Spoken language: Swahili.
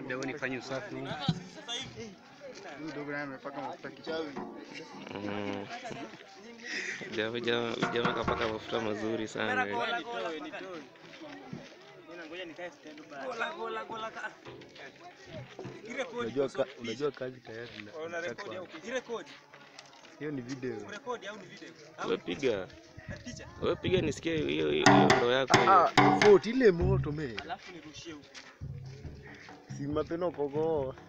Leo nifanye usafi huu. Huyu dogo naye amepaka mafuta kichwani. Mm. Jamaa jamaa jamaa kapaka mafuta mazuri sana. eh. Unajua ka, unajua kazi tayari na hiyo ni video. Wewe piga. Wewe piga nisikie hiyo hiyo hiyo ndo yako hiyo. Ah, vote ile moto me. Si mapeno kogo.